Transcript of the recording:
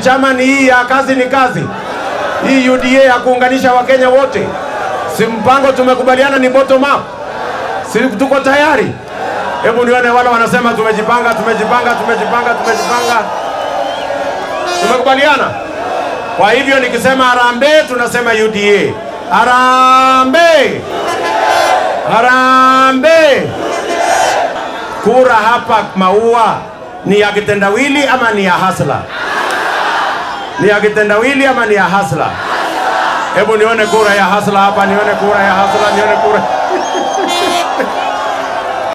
chama ni hii ya kazi ni kazi, hii UDA ya kuunganisha Wakenya wote, si mpango tumekubaliana ni bottom up, si tuko tayari? Hebu nione wale wanasema tumejipanga, tumejipanga, tumejipanga, tumejipanga, tumekubaliana. Kwa hivyo nikisema harambee, tunasema UDA. Harambee, harambee. Kura hapa Maua ni ya kitendawili ama ni ya hasla? Ni ya kitendawili ama ni ya hasla? Hebu nione kura ya hasla hapa, nione kura ya hasla, nione kura